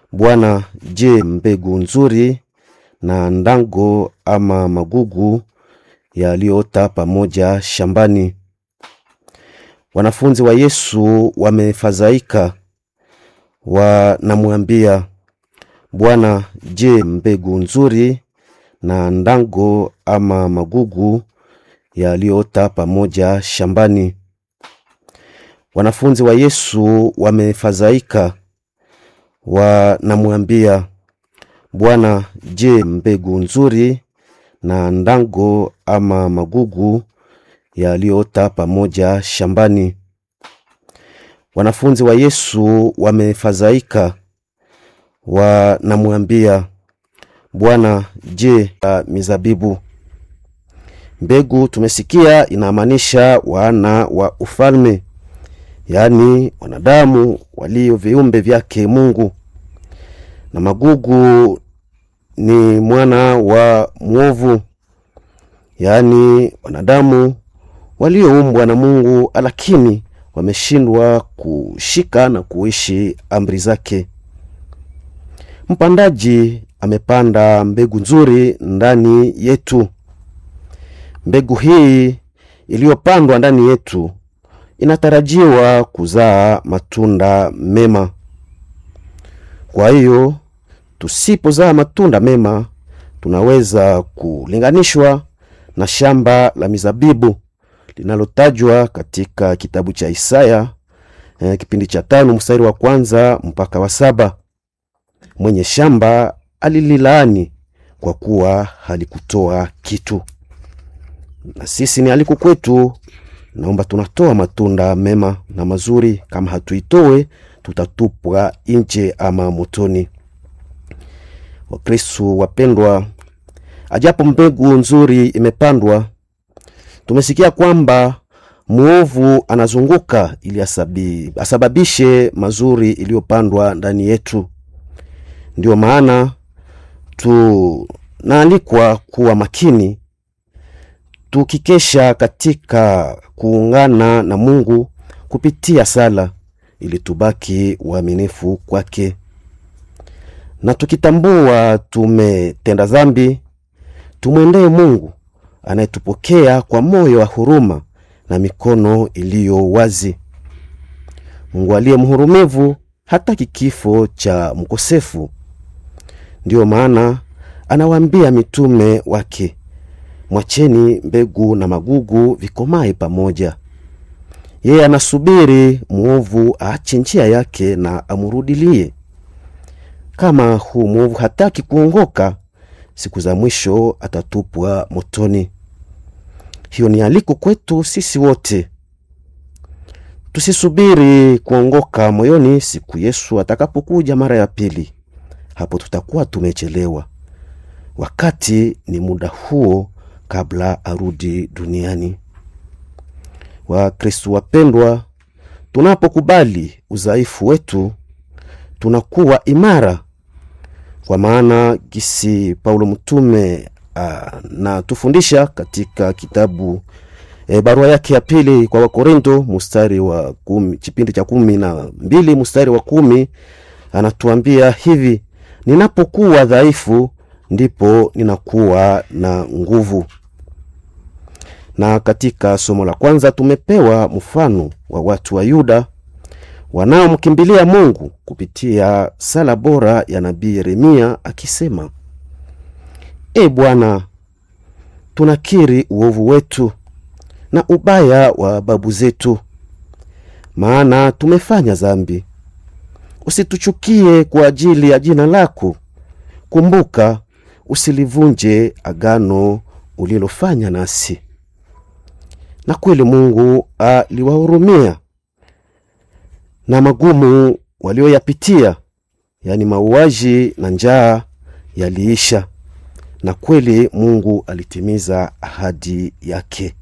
Bwana, je, mbegu nzuri na ndango ama magugu yaliyoota pamoja shambani? Wanafunzi wa Yesu wamefadhaika, wanamwambia Bwana, je, mbegu nzuri na ndango ama magugu yaliyoota pamoja shambani? Wanafunzi wa Yesu wamefadhaika, wanamwambia Bwana, je, mbegu nzuri na ndango ama magugu yaliyoota pamoja shambani? Wanafunzi wa Yesu wamefadhaika, wanamwambia Bwana, je, ya mizabibu? Mbegu tumesikia inamaanisha wana wa ufalme, yaani wanadamu walio viumbe vyake Mungu, na magugu ni mwana wa mwovu, yaani wanadamu walioumbwa na Mungu, lakini wameshindwa kushika na kuishi amri zake. Mpandaji amepanda mbegu nzuri ndani yetu. Mbegu hii iliyopandwa ndani yetu inatarajiwa kuzaa matunda mema. Kwa hiyo tusipozaa matunda mema, tunaweza kulinganishwa na shamba la mizabibu linalotajwa katika kitabu cha Isaya eh, kipindi cha tano mstari wa kwanza mpaka wa saba. Mwenye shamba alililaani kwa kuwa halikutoa kitu, na sisi ni aliko kwetu. Naomba tunatoa matunda mema na mazuri. Kama hatuitoe, tutatupwa nje ama motoni. Wakristu wapendwa, ajapo mbegu nzuri imepandwa, tumesikia kwamba mwovu anazunguka ili asabi, asababishe mazuri iliyopandwa ndani yetu. Ndiyo maana tunaalikwa kuwa makini, tukikesha katika kuungana na Mungu kupitia sala, ili tubaki uaminifu kwake, na tukitambua tumetenda dhambi, tumwendee Mungu anayetupokea kwa moyo wa huruma na mikono iliyo wazi. Mungu aliye mhurumivu hataki kifo cha mkosefu. Ndiyo maana anawaambia mitume wake, mwacheni mbegu na magugu vikomae pamoja. Yeye anasubiri mwovu aache njia yake na amurudilie. Kama huu mwovu hataki kuongoka, siku za mwisho atatupwa motoni. Hiyo ni aliko kwetu sisi wote, tusisubiri kuongoka moyoni siku Yesu atakapokuja mara ya pili. Hapo tutakuwa tumechelewa. Wakati ni muda huo kabla arudi duniani. Wakristu wapendwa, tunapokubali udhaifu wetu tunakuwa imara, kwa maana gisi Paulo mtume anatufundisha katika kitabu e, barua yake ya pili kwa Wakorinto mstari wa kumi, kipindi cha kumi na mbili mstari wa kumi anatuambia hivi: ninapokuwa dhaifu ndipo ninakuwa na nguvu. Na katika somo la kwanza tumepewa mfano wa watu wa Yuda wanaomkimbilia Mungu kupitia sala bora ya nabii Yeremia akisema, E Bwana, tunakiri uovu wetu na ubaya wa babu zetu, maana tumefanya dhambi. Usituchukie kwa ajili ya jina lako, kumbuka, usilivunje agano ulilofanya nasi. Na kweli Mungu aliwahurumia na magumu walioyapitia, yaani mauaji na njaa yaliisha, na kweli Mungu alitimiza ahadi yake.